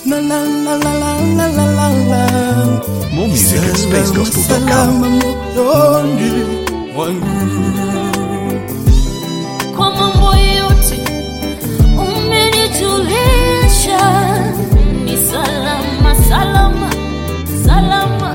La la la la la la la la la. More music at Salama, spacegospel.com. salama moyoni mwangu. kwa mambo yote umenijulisha, ni salama salama salama.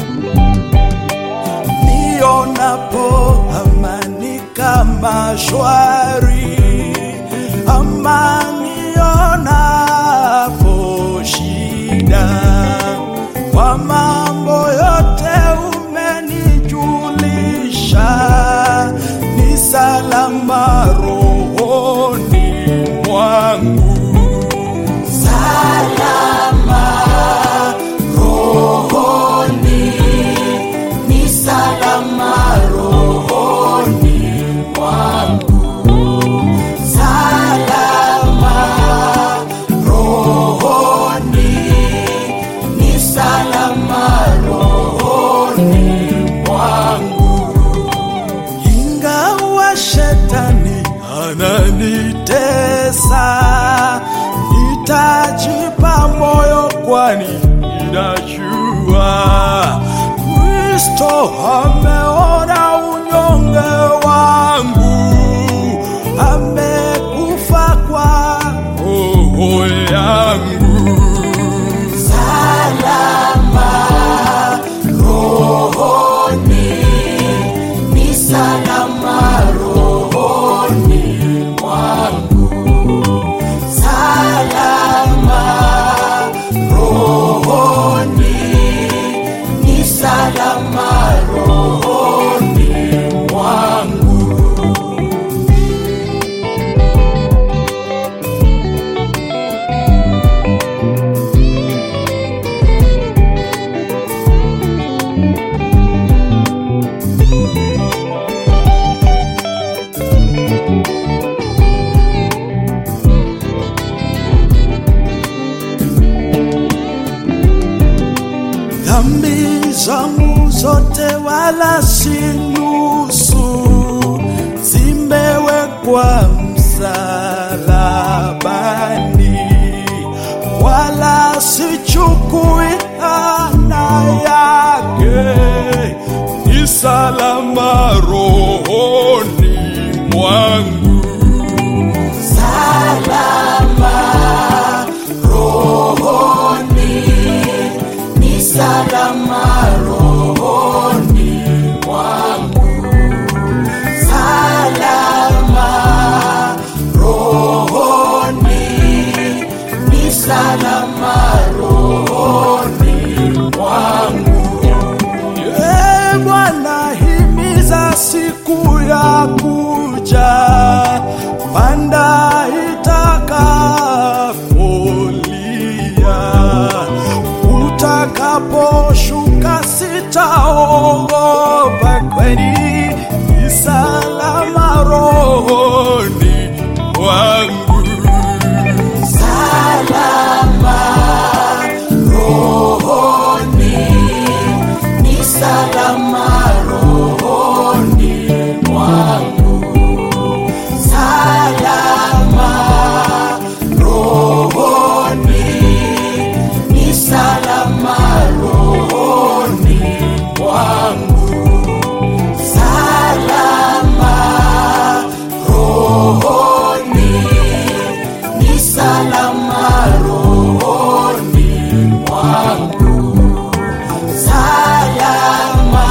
nionapo amani kama shwari, ama nionapo shida, kwa mambo yote umenijulisha, ni salama rohoni mwangu, salama rohoni ni salama rohoni mwangu, salama rohoni, ni salama rohoni mwangu, ingawa shetani ananitesa, nitajipa moyo kwani ninajua Kristo ameona unyonge wangu, amekufa kwa roho yangu. Salama rohoni, ni salama rohoni mwangu. Salama rohoni ni salama rohoni mwangu. dhambi zangu zote wala si nusu, zimewekwa msalabani, wala sichukui ana yake, ni salama rohoni mwangu. Salama rohoni ni salama rohoni mwangu, salama rohoni, ni salama rohoni mwangu. Ee Bwana, himiza siku ya kuja, panda itakapolia utakaposhuka sitaogopa, kwani ni salama rohoni mwangu. Salama rohoni, ni salama rohoni mwangu. Salama rohoni ni salama rohoni mwangu, salama rohoni, ni salama rohoni mwangu, salama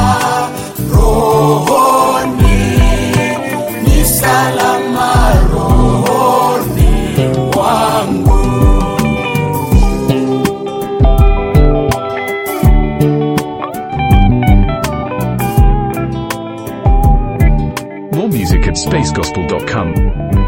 rohoni, ni salama rohoni mwangu. More music at spacegospel.com.